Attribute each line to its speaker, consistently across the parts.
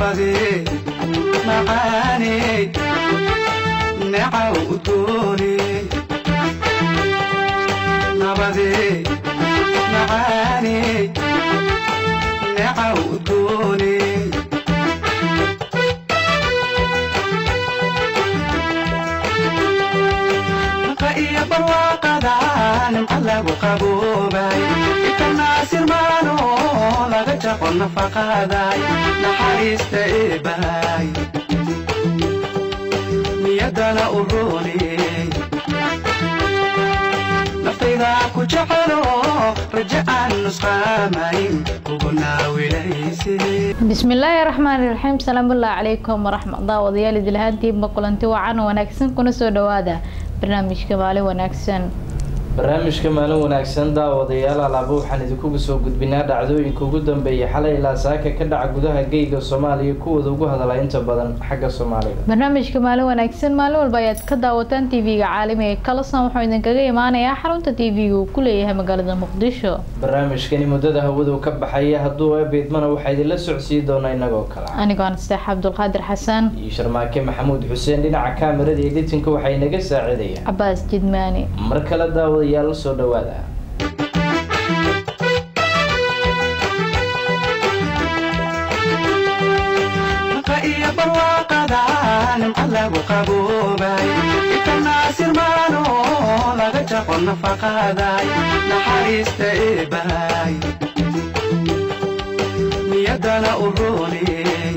Speaker 1: nabadee macaaney necaw udgoone nabadee macaaney necaw udgoone naqa iyo barwaaqada nimca lagu qaboobay ikanaasir maano laga jaqo nafaqaday naxariista eebahay niyaddana u rooney naftayda ku jecelo raje aan nusqaamayn kugu naawilayse
Speaker 2: bismillaahi raxmaani raxiim salaamullaahi calaykum waraxmatulah wadayaal idilhaantiinba kulanti wacan wanaagsan kuna soo dhawaada barnaamijka maalin wanaagsan
Speaker 3: barnaamijka maalin wanaagsan daawadayaal alaaba waxaan idinkugu soo gudbinaa dhacdooyinka ugu dambeeyay xalay ilaa saaka ka dhaca gudaha geyga soomaaliya kuwooda ugu hadala inta badan xagga soomaaliga
Speaker 2: barnaamijka maalin wanaagsan maalin walba ayaad ka daawataan tv-ga caalamiga kalasan wuxuu idinkaga imaanayaa xarunta tv-ga uu ku leeyahay magaalada muqdisho
Speaker 3: barnaamijkani muddada hawadu ka baxaya hadduu ebeydmana waxaa idinla socodsiin doonaa inagoo kale
Speaker 2: anigoo nasteex cabdulqaadir xasan
Speaker 3: iyo sharmaake maxamuud xuseen dhinaca kaamirada editinka waxay naga saacidayaan
Speaker 2: cabaas jidmaani
Speaker 3: mar kale daawadayaal soo dhawaada
Speaker 1: naqa iyo barwaaqada nimca lagu qaboobay ikanaasir maano laga jaqo nafaqaday naxariista eebahay niyaddana u rooney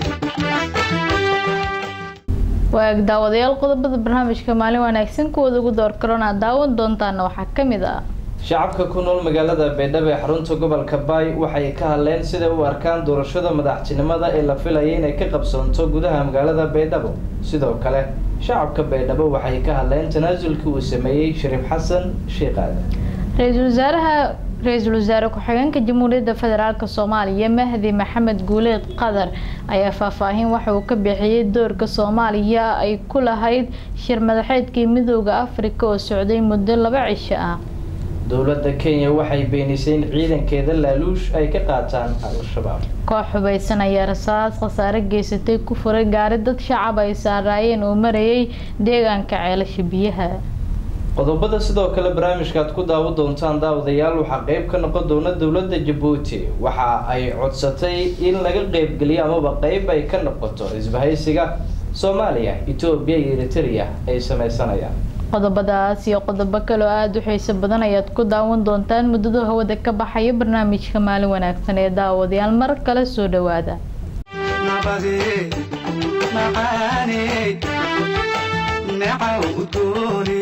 Speaker 2: waag daawadayaal qodobada barnaamijka maalin wanaagsan kuwooda ugu door karona daawan doontaana waxaa kamid ah
Speaker 3: shacabka ku nool magaalada baydhabo ee xarunta gobolka baay waxay ka hadleen siday u arkaan doorashada madaxtinimada ee la filaya inay ka qabsoonto gudaha magaalada baydhabo sidoo kale shacabka baydhabo waxay ka hadleen tanaasulkii uu sameeyey shariif xasan sheekh aadan
Speaker 2: ra-iisul wasaaraha ra-iisul wasaare ku-xigeenka jamhuuriyadda federaalk soomaaliya mahdi maxamed guuleed qadar ayaa faahfaahin waxa uu ka bixiyey doorka soomaaliya ay ku lahayd shir madaxeedkii midooda afrika oo socday muddo laba cisho ah
Speaker 3: dowladda kenya waxay beenisay in ciidankeeda laaluush ay ka qaataan al-shabaab
Speaker 2: koox hubaysan ayaa rasaas khasaare geysatay ku furay gaari dad shacab ay saaraayeen oo marayay deegaanka ceelasha biyaha
Speaker 3: qodobada sidoo kale barnaamijka aad ku daawo doontaan daawadayaal waxaa qeyb ka noqon doona dowladda jabuuti waxa ay codsatay in laga qeybgeliyo amaba qeyb ay ka noqoto isbahaysiga soomaaliya etoobiya iyo eritrea ay sameysanayaan
Speaker 2: qodobadaas iyo qodobo kale oo aada u xiiso badan ayaad ku daawan doontaan muddada hawada ka baxaya barnaamijka maalin wanaagsan ee daawadayaal mar kale soo dhawaada
Speaker 1: nabadee macaaney necaw udgoone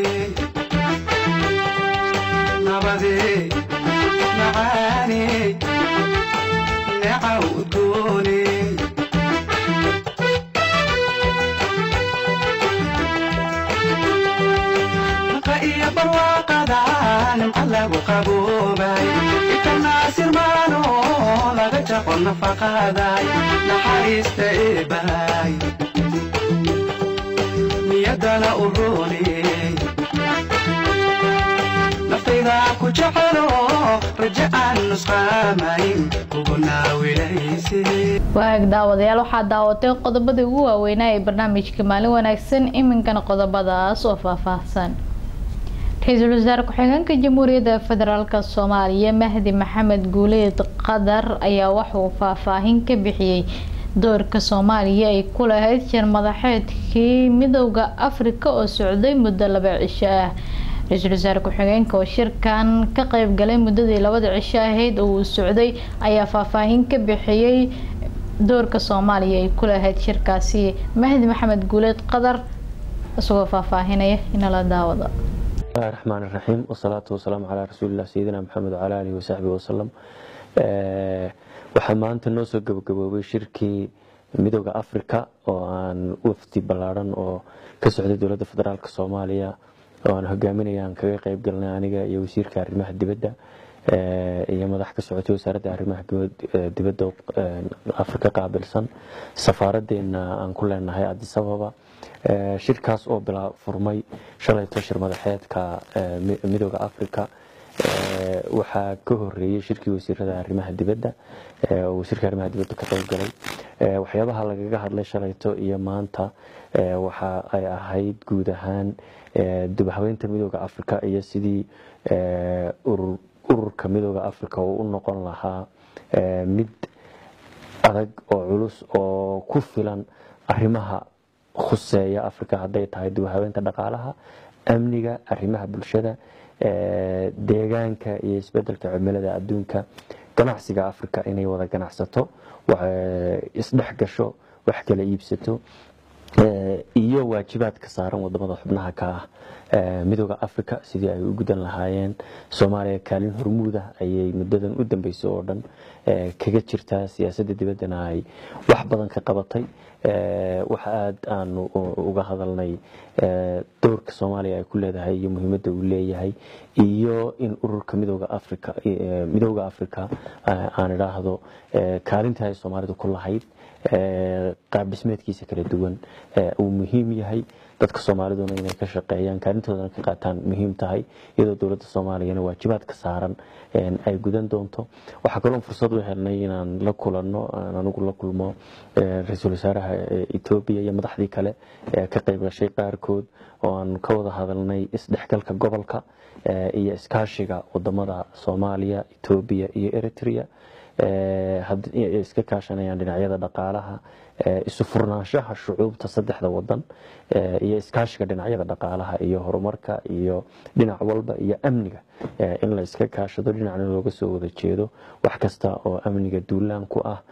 Speaker 1: nabadee macaaney necaw udgoone naqa iyo barwaaqada nimca lagu qaboobay ikanaasir maano laga jaqo nafaqaday naxariista eebahay niyaddana u rooney naftayda ku jecelo raje aan nusqaamayn kugu naawilayse
Speaker 2: waag daawadayaal waxaa daawatay qodobadii ugu waaweynaa ee barnaamijka maalin wanaagsan iminkana qodobadaas oo faahfaahsan ra-iisul wasaare ku-xigeenka jamhuuriyadda federaalk soomaaliya mahdi maxamed guuleed qadar ayaa waxauu faahfaahin ka bixiyey doorka soomaaliya ay ku lahayd shir madaxeedkii midooda afrika oo socday muddo laba cisho ah ra-iisul wasaare ku-xigeenka oo shirkan ka qeyb galay muddadii labada cisho ahayd oo uu socday ayaa faahfaahin ka bixiyey doorka soomaaliya ay ku lahayd shirkaasi mahdi maxamed guuleed qadar isagoo faahfaahinaya inala daawado
Speaker 4: bismillahi raxmaan iraxiim wasalaatu wasalaamu calaa rasuulilah sayidina maxamed wacala alihi wasaxbihi wasalam waxaa maanta noo soo gabagaboobay shirkii midooda africa oo aan wafdi ballaaran oo ka socday dowladda federaalk soomaaliya oo aan hogaaminaya aan kaga qeyb galnay aniga iyo wasiirka arrimaha dibadda iyo madax ka socotay wasaaradda arrimaha dibadda afrika qaabilsan safaaradeena aan ku leenahay adis ababa shirkaas oo bilaa furmay shalayto shir madaxeedka midooda africa waxaa ka horeeyey shirkii wasiirada arrimaha dibadda oo wasiirka arrimaha dibadda ka qayb galay waxyaabaha lagaga hadlay shalayto iyo maanta waxa ay ahayd guud ahaan dubhabeynta midooda africa iyo sidii ururka midooda africa uu u noqon lahaa mid adag oo culus oo ku filan arrimaha khuseeya africa hadday tahay dubhabeynta dhaqaalaha amniga arrimaha bulshada deegaanka iyo isbedelka cimilada adduunka ganacsiga africa inay wada ganacsato isdhex gasho wax kala iibsato iyo waajibaadka saaran wadamada xubnaha ka ah midooda africa sidii ay u gudan lahaayeen soomaaliya kaalin hormuuda ayay muddadan u dambeysay oo dhan kaga jirtaa siyaasadda dibaddana ay wax badan ka qabatay waxa aada aanu uga hadalnay doorka soomaaliya ay ku leedahay iyo muhiimadda uu leeyahay iyo in ururka midooda africa midooda africa aan idhaahdo kaalintii ay soomaalidu ku lahayd qaab dhismeedkiisa kala duwan uu muhiim yahay dadka soomaaliduna inay ka shaqeeyaan kaalintoodana ka qaataan muhiim tahay iyadoo dowladda soomaaliyana waajibaadka saaran ay gudan doonto waxaa kaloo fursad u helnay inaan la kulanno aan anigu la kulmo ra-iisul wasaaraha etoobiya iyo madaxdii kale ee ka qayb gashay qaarkood oo aan ka wada hadalnay isdhexgalka gobolka iyo iskaashiga wadamada soomaaliya etoobiya iyo eritrea iska kaashanayaan dhinacyada dhaqaalaha isu furnaanshaha shucuubta saddexda wadan iyo iskaashiga dhinacyada dhaqaalaha iyo horumarka iyo dhinac walba iyo amniga in la iska kaashado dhinacna looga soo wada jeedo wax kasta oo amniga duulaan ku ah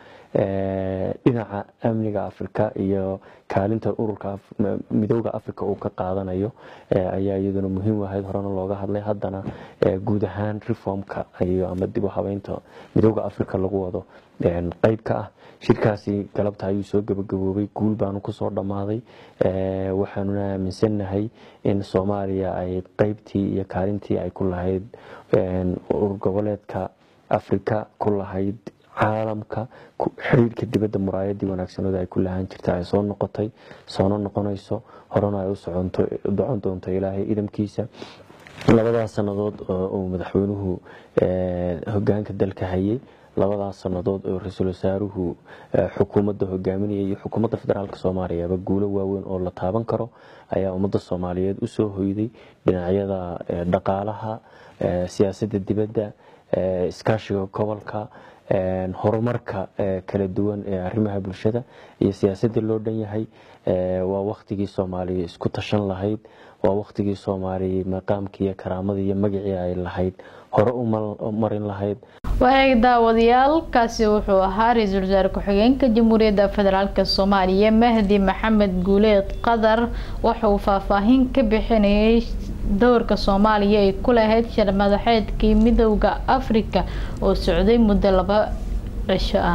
Speaker 4: dhinaca amniga afrika iyo kaalinta ururka midooda africa uu ka qaadanayo ayaa iyaduna muhiim ahayd horena looga hadlay haddana guud ahaan reformka iyo ama dib u habeynta midooda africa lagu wado qeyb ka ah shirkaasi galabta ayuu soo gabagaboobay guul baanu kusoo dhammaaday waxaanuna aaminsannahay in soomaaliya ay qeybtii iyo kaalintii ay ku lahayd urur goboleedka africa ku lahayd caalamka xiriirka dibadda muraayadii wanaagsanooda ay ku lahaan jirta ay soo noqotay soona noqonayso horena ay u socon doonto ilaahay idamkiisa labadaas sannadood uu madaxweynuhu hogaanka dalka hayay labadaas sannadood oo ra-iisul wasaaruhu xukuumadda hogaaminaya iyo xukuumadda federaalk soomaaliyaba guulo waaweyn oo la taaban karo ayaa ummadda soomaaliyeed usoo hoyday dhinacyada dhaqaalaha siyaasadda dibadda iskaashiga gobolka horumarka kala duwan ee arrimaha bulshada iyo siyaasadda loo dhan yahay waa waktigii soomaaliya isku tashan lahayd waa waktigii soomaaliya maqaamkii iyo karaamadii iyo magacii ay lahayd hore u marin lahayd
Speaker 2: wareeg daawadayaal kaasi wuxuu ahaa ra-iisul wasaare ku-xigeenka jamhuuriyadda federaalk soomaaliya mahdi maxamed guuleed qadar waxa uu faahfaahin ka bixinayay dowrka soomaaliya ay ku lahayd shir madaxeedkii midowda afrika oo socday muddo laba cisho ah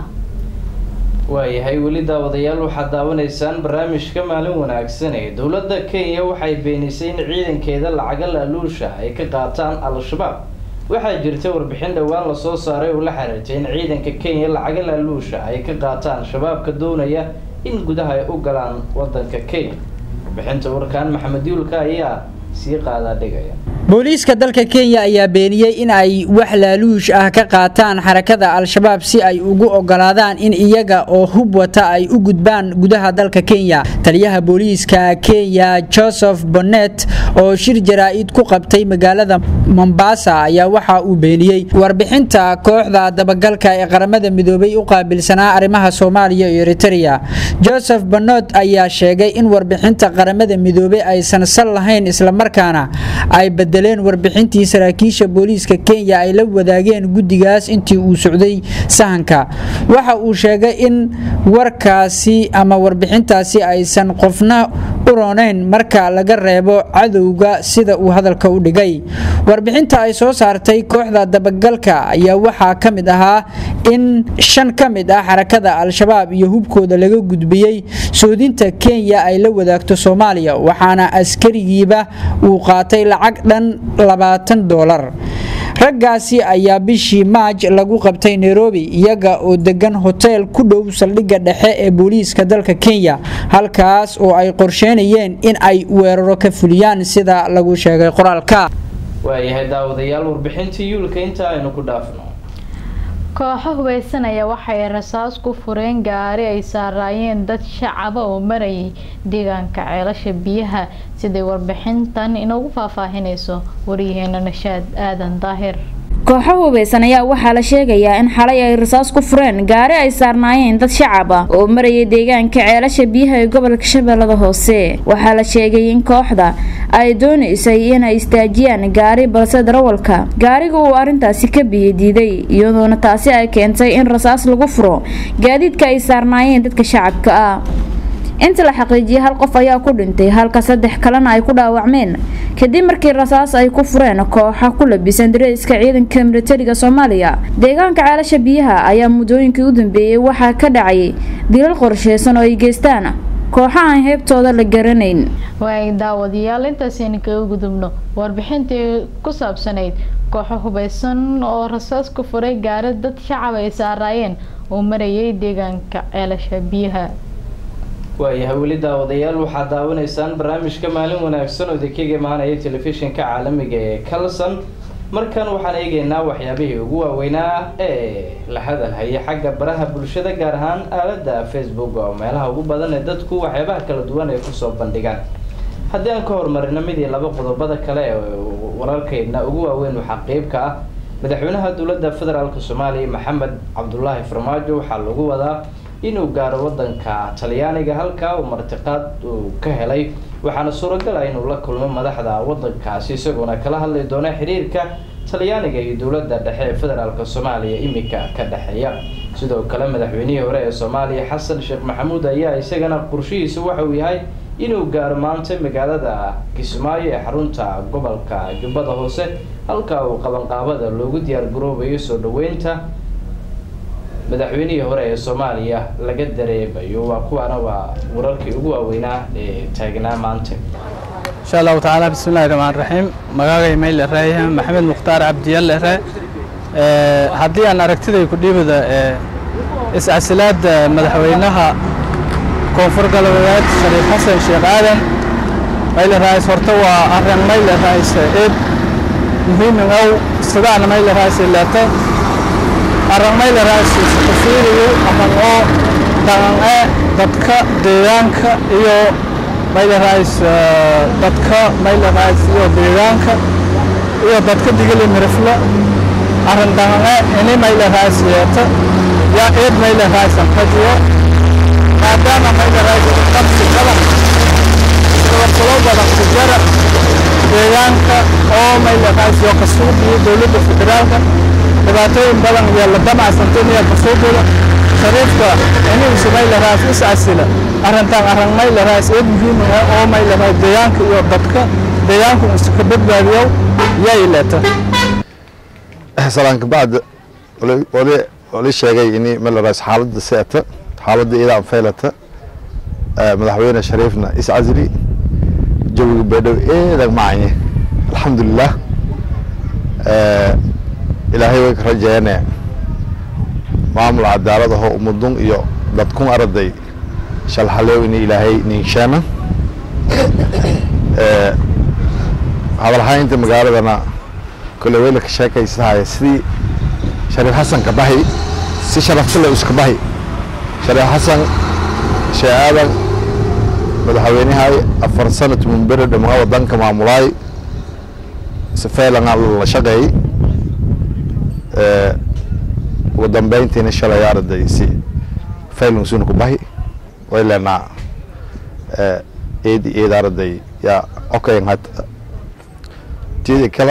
Speaker 3: waayahay weli daawadayaal waxaad daawanaysaan barnaamijka maalin wanaagsan ee dowladda kenya waxay beenisay in ciidankeeda lacaga laaluusha ay ka qaataan al-shabaab waxaa jirta warbixin dhowaan lasoo saaray oo la xiriirtay in ciidanka kenya lacaga laaluusha ay ka qaataan shabaabka doonaya in gudaha ay u galaan wadanka kenya warbixinta warkaan maxamed yuulka ayaa sii qaadaa dhigaya
Speaker 5: booliiska dalka kenya ayaa beeniyey in ay wax laaluush ah ka qaataan xarakada al-shabaab si ay ugu ogolaadaan in iyaga oo hub wata ay u gudbaan gudaha dalka kenya taliyaha booliiska kenya joseph bonnet oo shir jaraa-id ku qabtay magaalada mombasa ayaa waxa uu beeniyey warbixinta kooxda dabagalka ee qaramada midoobay u qaabilsanaa arrimaha soomaaliya iyo eritrea joseph bonnet ayaa sheegay in warbixinta qaramada midoobey aysan sal lahayn islamarkaana ay bedeleen warbixintii saraakiisha booliiska kenya ay la wadaageen guddigaas intii uu socday sahanka waxa uu sheegay in warkaasi ama warbixintaasi aysan qofna u roonayn marka laga reebo cadowga sida uu hadalka u dhigay warbixinta ay soo saartay kooxda dabagalka ayaa waxaa ka mid ahaa in shan ka mid ah xarakada al-shabaab iyo hubkooda laga gudbiyey soodinta kenya ay la wadaagto soomaaliya waxaana askarigiiba uu qaatay lacag dhan labaatan dolar raggaasi ayaa bishii maaj lagu qabtay nairobi iyaga oo degan hoteel ku dhow saldhigga dhexe ee booliiska dalka kenya halkaas oo ay qorsheynayeen in ay weeraro ka fuliyaan sida lagu sheegay qoraalka
Speaker 3: waayahay daawadayaal warbixintii yuulka inta aynu ku dhaafno
Speaker 2: kooxo hubeysanaya waxay rasaas ku fureen gaari ay saaraayeen dad shacaba oo marayay deegaanka ceelasha biyaha siday warbixintan inoogu faahfaahinayso wariyaheena nashaad aadan daahir
Speaker 6: kooxo hubeysan ayaa waxaa la sheegayaa in xalay ay rasaas ku fureen gaari ay saarnaayeen dad shacab ah oo marayay deegaanka ceelasha biyaha ee gobolka shabeellada hoose waxaa la sheegay in kooxda ay doonaysay inay istaajiyaan gaari balse darawalka gaariga uu arrintaasi ka biyo diiday iyadoona taasi ay keentay in rasaas lagu furo gaadiidka ay saarnaayeen dadka shacabka ah inta la xaqiijiyay hal qof ayaa ku dhintay halka saddex kalena ay ku dhaawacmeen kadib markii rasaas ay ku fureen kooxa ku labisan dareyska ciidanka militariga soomaaliya deegaanka ceelasha biyaha ayaa muddooyinkii u dambeeyey waxaa ka dhacayay dilal qorsheysan oo ay geystaan kooxa aan heebtooda la garanayn
Speaker 2: waay daawadayaal intaasaynu kaga gudubno warbixintii ku saabsanayd kooxo hubeysan oo rasaas ku furay gaari dad shacab ay saaraayeen oo marayay deegaanka ceelasha biyaha
Speaker 3: waayahay weli daawadayaal waxaad daawanaysaan barnaamijka maalin wanaagsan oo idinkaga imaanaya telefishinka caalamiga ee calson markan waxaan eegeynaa waxyaabihii ugu waaweynaa ee la hadalhaya xagga baraha bulshada gaar ahaan aalada facebook oo meelaha ugu badan ee dadku waxyaabaha kala duwan ay kusoo bandhigaan haddii aan ka horumarino midii laba qodobada kale ee wararkeydna ugu waaweyn waxaa qeybka ah madaxweynaha dowladda federaalk soomaaliya maxamed cabdulaahi farmaajo waxaa lagu wadaa inuu gaaro wadanka talyaaniga halkaa uu martiqaad uu ka helay waxaana suuragal ah inuu la kulmo madaxda wadankaasi isagoona kala hadli doona xiriirka talyaaniga iyo dowladda dhexe ee federaalk soomaaliya imika ka dhexeeya sidoo kale madaxweynihii hore ee soomaaliya xasan sheekh maxamuud ayaa isagana qorshihiisa waxa uu yahay inuu gaaro maanta magaalada kismaayo ee xarunta gobolka jubbada hoose halkaa uu qabanqaabada loogu diyaar garoobayo soo dhaweynta madaxweynihii hore ee soomaaliya laga dareemayo waa kuwaana waa wararkii ugu waaweynaa ee taagnaa maanta
Speaker 7: insha allahu tacaala bismillahi raxmaan raxiim magaagay mayl ereeya maxamed mukhtaar cabdiyal ere haddii aan aragtiday ku dhiibada iscasilaadda madaxweynaha koonfur galbeed shariif xasan sheekh aadan mayl raais horta waa arrin mayl raais eed muhiimin ow sidaan mayl raais leeta arrin mayl raais iskufiiriyo aman oo dhaqan-e dadka deegaanka iyo maylerais dadka maylerais iyo deegaanka iyo dadka digili mirifle arrin dhaqanqe ini maylerais yeeta yaa eed maylerais antajiyo maadaama maylerais qabsi badan sababsalo badan ku jara deegaanka oo maylerais iyo kasuubiyo dowladda federaalka dhibaatooyin badan iyo la damacsantay iyo kasuubida shariifka inuusa maylerais iscasila arrintan arrin maylerais eed muhiim ah oo maylerais deegaanka iyo dadka deegaanku isu ka badbaadiyo yay leeta
Speaker 8: salaanka bacd wali wali sheegay ini maylerais xaaladda seeta xaaladda iyada anfaylata madaxweyne shariifna iscasili jawiga beedhow eedag macanye alxamdulilah ilaahay way ka rajeeyane maamul cadaalad ahoo ummadun iyo dadkun araday shalxalew ini ilaahay ninshaana hadalhaynta magaaladana kole weyla ka sheekaysahaya sidii shariif xasan ka bahi si sharaftale iska bahi shariif xasan shee aadan madaxweynahay afar sanad munbere dhamaa wadanka maamulaay sifeelana la shaqeeyey ugu dambeyntiina shalay araday si faylungsuna ku bahi way leenaa eedi eed araday yaa okayn had tiyadii kale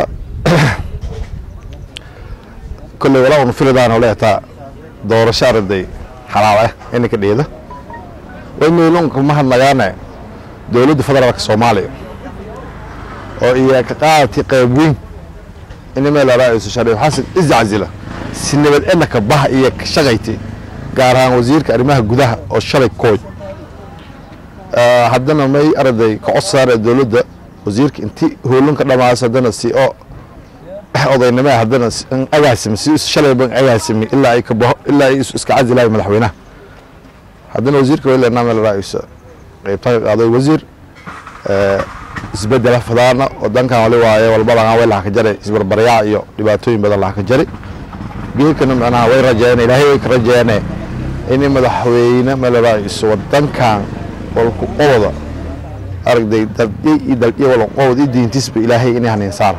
Speaker 8: kolley walaa unu filadaan oo leetaa doorasho araday xalaal ah ininka dhiida way meelunka mahadnagaane dowladda federaalka soomaaliya oo iyo ka qaadati qayb weyn ini meel araaciso shariif xasan iscasila si nabad ednaka baha iyo ka shaqayti gaar ahaan wasiirka arrimaha gudaha oo shalay kooy haddana may araday ka codsaare dowladda wasiirka inti hoolunka dhamaas haddana si oo odaynimo haddana agaasimi si shalay ban agaasimi ilaa ay kabaho ilaa ay iska casilayo madaxweynaha haddana wasiirka way leenaa meel raaciso qaybta ka qaaday wasiir isbedela fadaana wadankan wali waaye walbadan way laha ka jaray isbarbaryaa iyo dhibaatooyin badan laha ka jaray geedkana macnaha way rajeeyeen ilaahay way ka rajeeyeen in madaxweyne malaba is wadankan walku qowda aragday daldi iyo daldi wal qowd iyo diintisba ilaahay inay hanin saar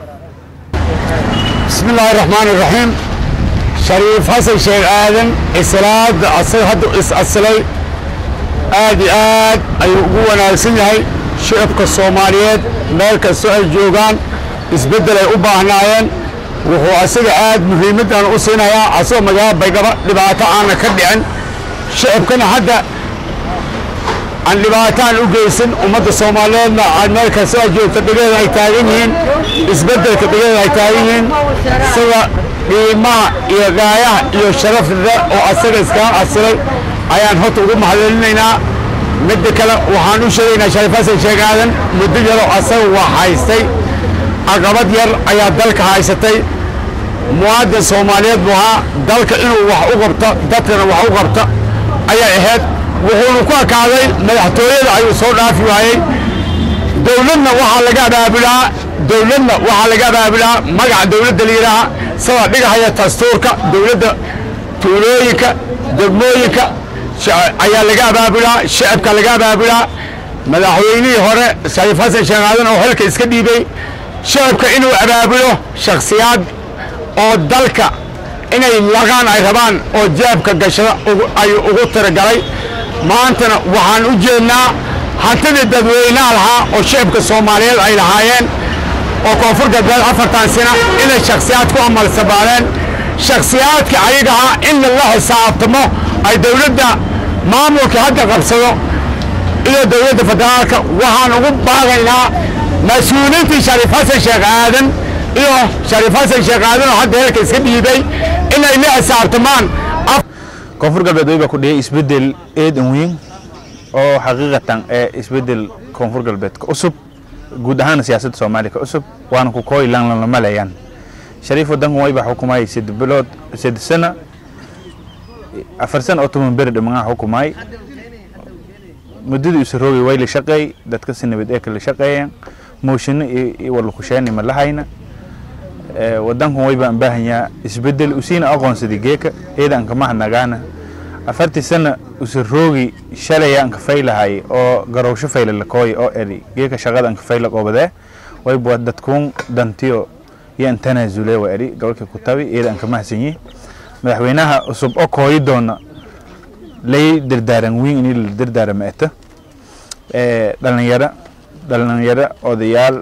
Speaker 9: بسم الله الرحمن الرحيم شريف حسن شيخ آدم إسلاد أصل هاد أصلي آد آد أي قوة ناسية شعبك الصوماليات مالك السؤال جوغان isbedel ay u baahnaayeen wuxuu asaga aad muhiimadan u siinayaa asagoo magaalada baydhabo dhibaato aana ka dhicin shacabkana hadda aan dhibaato aan u geysan ummadda soomaaliyeedna aan meel kasta oo joogta dhigeeda ay taagan yihiin isbeddelka dhigeeda ay taagan yihiin sida qiimaha iyo gaayaha iyo sharafda oo asaga iskaga asilay ayaan horta ugu mahadcelinaynaa midda kale waxaan u sheegaynaa shariif xasan sheekh aadan muddo yaroo asaga waa haystay caqabad yar ayaa dalka haysatay muwaadin soomaaliyeed buu ahaa dalka inuu wax u qabto dadkana wax u qabto ayay ahayd wuxuuna ku ekaaday madaxtooyada ayuu soo dhaafi waayey dowladna waxaa laga abaabulaa dowladna waxaa laga abaabulaa magaca dowladda la yidhaaha sida dhigahaya dastuurka dowladda tuulooyinka degmooyinka shac- ayaa laga abaabulaa shacabka laga abaabulaa madaxweynihii hore shariif xasan sheekh aadan oo xilka iska dhiibay shacabka inuu abaabulo shakhsiyaad oo dalka inay laqaan ay rabaan oo jaabka gashada ugu- ay ugu tiragalay maantana waxaan u jeednaa hantidii dadweynaha lahaa oo shacabka soomaaliyeed ay lahaayeen oo koonfur galbeed afartan sina inay shakhsiyaad ku amalsabaadeen shakhsiyaadka ayagaha in lala xisaabtamo ay dowladda maamulka hadda qabsado iyo dowladda federaalka waxaan ugu baaqaynaa mas-uuliintii shariif xasan sheekh aadan iyo shariif xasan sheekh aadan oo hadda heerka iska dhiibay inay la xisaabtamaan
Speaker 10: koonfur galbeed wayba ku dhiyay isbedel eedan weyn oo xaqiiqatan ee isbedel koonfur galbeedka cusub guud ahaan siyaasadda soomaaliya ka cusub waana ku kooy lanlana maleeyaan shariif wadankan wayba xukumayay saddex bilood saddex sano afar sano oo toban beri dhimanaa xukumay muddadii isu roogay way la shaqeey dadka si nabad ee kala shaqeeyeen mooshinno iyo iyo walakusheeni ma lahayna Ee, wadankan wayba aan baahanyaa isbedel usiina aqoonsaday geeka eeda aan kama hadnagaana afartii sana usa roogi shalaya aan kafaylahay oo garowsho fayla lakooy oo eri geeka shaqada aan kafayla qoobadee wayba dadkuun dantiyo iyo aan tanaasule wa eri gobolka kutabi eeda aan kama hasanyi madaxweynaha cusub oo kooyi doona lay dardaaran wiin ini la dardaarama eta Ee, dhalinyaro dhalinyaro odayaal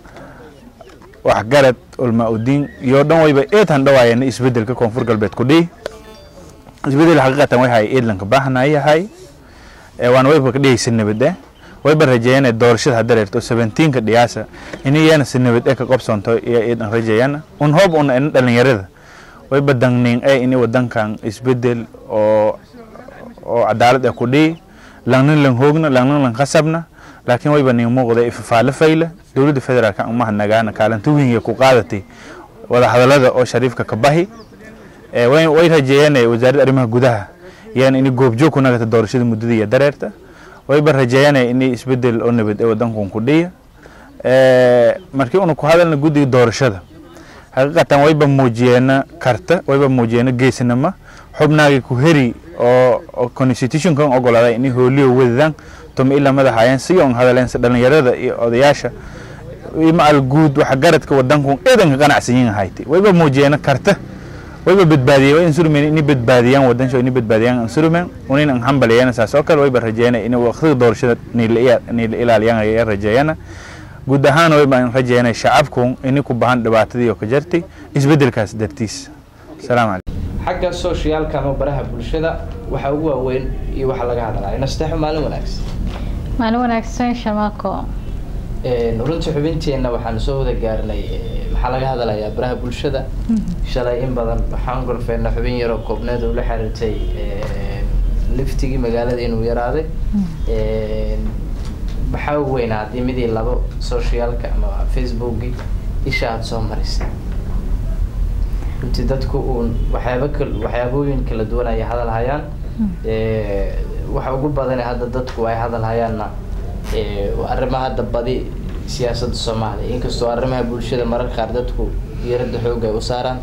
Speaker 10: waxgarad ulmaa-udiin iyo dhan wayba eetan dhawaayana isbedelka koonfur galbeed ku dhihi isbedel xaqiiqatan way hay eedlanka baahnayahay ee waana wayba ka dhihaysa nabade wayba rajeeyana doorashada hadda reerto seventeenka dhiyaasa inayana si nabad ee ka qobsoonto iyo eedan rajeeyana un hoob un ina dhalinyarada wayba dangniin ee ini wadankan isbedel oo oo cadaalad ee ku dhihi langnin lang hoogna langnin lang khasabna laakiin wayba nin muuqda ifafaale fayla dowladda federaalka uma hadnagaana kaalinta weyn ku qaadatay wada hadalada oo shariifka ka bahi ee way way rajeeyeen wasaaradda arrimaha gudaha yaan in goobjoog ku nagata doorashada muddada iyo dareerta wayba rajeeyeen in isbedel oo nabad ee wadankan ku dhiya ee markii unu ku hadalna guddiga doorashada xaqiiqatan wayba muujiyeena karta wayba muujiyeena geesinimo xubnaagii ku heri oo oo constitutionkan ogolaaday inay hooliyo wadadaan tuma ilaa madaxayeen si on hadaleen si dhalinyarada iyo odayaasha imaal guud waxa garadka wadanku eedanka qanacsan yihiin hayti wayba muujiyeena karta wayba badbaadiyeen way insurmen inay badbaadiyaan wadansho inay badbaadiyaan insurmen unin an hambaliyeen saas oo kale wayba rajeeyeen inay waqtiga doorashada niila ilaaliyaan ay rajeeyeen guud ahaan wayba an rajeeyeen shacabku inay ku bahan dhibaatadii oo ka jartay isbedelkaas dartiis salaam calaykum
Speaker 3: xagga sooshiyaalka ama baraha bulshada waxa ugu waaweyn iyo waxa laga hadlaya nasteexo maalin wanaagsan
Speaker 2: maalin wanaagsan shamaako
Speaker 3: Een, runtii xubinteenna waxaan soo wada gaarnay ee, maxaa laga hadlayaa baraha bulshada shalay in badan waxaan golfeynaa xubin yaroo koobneed oo la xiriirtay een, liftigii magaalada inuu yaraaday Een, maxaa ugu weynaa haddii midii labo socialka ama facebookii isha aada soo marisay runtii dadku uun waxyaaba kal waxyaabooyin kala duwan ay hadal hayaan Ee, waxa ugu badan ee hadda dadku ay hadal hayaanna ee, waa arrimaha hadda badi siyaasadda soomaaliya inkastoo arrimaha bulshada mararka qaar dadku diiradda xoogga ay u saaraan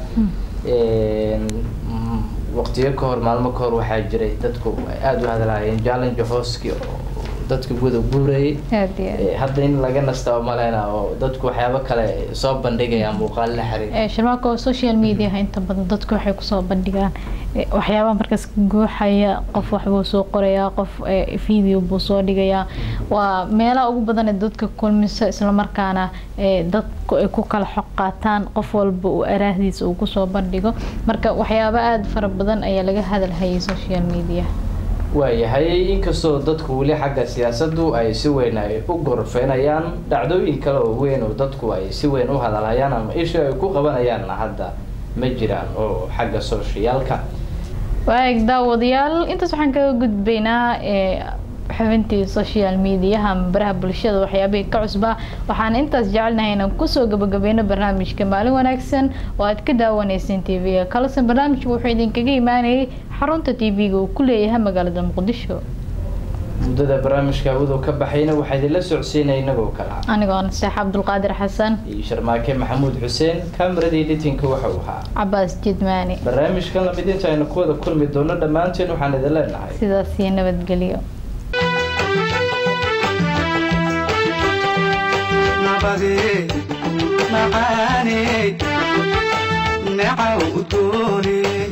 Speaker 3: waqtiyo ka hor maalmo ka hor waxaa jiray dadku ay aada u hadlaayeen challenge hooski oo dadka guda guurayay
Speaker 2: aad iyo aad
Speaker 3: hadda in laga nasta oo maleyna oo dadku waxyaabo kale soo bandhigayaan muuqaal la xiriir
Speaker 2: ee shirmaaka oo social mediaha inta badan dadku waxay kusoo bandhigaan ee, waxyaabaha markaas guuxaya qof waxbuu soo qorayaa qof ee, video buu soo dhigayaa waa meelaha ugu badan ee dadka kulmisa islamarkaana ee, dadku ay ku kala xoq qaataan qof walba uu araahdiisa uu kusoo bandhigo marka waxyaabo aada fara badan ayaa laga hadalhayay social media
Speaker 3: waayahay inkastoo dadku weli xagga siyaasaddu ay si weyn ay u gorfeynayaan dhacdooyin kale oo weyn oo dadku ay si weyn u hadalhayaan ama isha ay ku qabanayaanna hadda ma jiraan oo xagga sooshiyaalka
Speaker 2: waag daawadayaal intaas waxaan kaga gudbaynaa ee xubintii social mediaha ama baraha bulshada waxyaabihii ka cusbaa waxaan intaas jecelnahay inaan kusoo gabagabeyno barnaamijka maalin wanaagsan oo aad ka daawaneyseen tv-ga kalasan barnaamijku wuxuu idinkaga imaanayay xarunta tv-ga uu ku leeyahay magaalada muqdisho
Speaker 3: muddada barnaamijka hawadu ka baxayna waxaa idinla socodsiinaya inagoo kala
Speaker 2: anigoo naseex cabdulqaadir xasan
Speaker 3: iyo sharmaake maxamuud xuseen kameradii editinka waxa uu ahaa
Speaker 2: cabaas jidmaani
Speaker 3: barnaamijkan lamid inta aynu ku wada kulmi doono dhammaanteen waxaan idin leenahay
Speaker 2: sidaas iyo nabadgelyo
Speaker 1: nabadee macaanee necaw udgoonee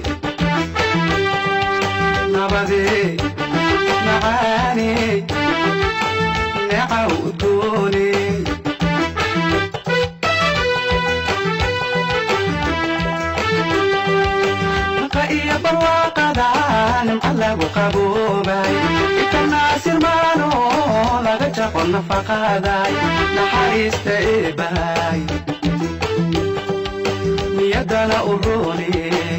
Speaker 1: nabadee macaanee necaw udgoonee naqa iyo barwaaqada nimca lagu qaboobay itanaasirmaano laga jaqo nafaqaday naxariista eebahay niyadana u rooney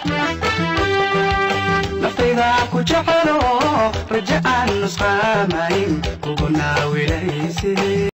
Speaker 1: naftayda ku jecelo raja aan nusqaamayn kugu naawilayse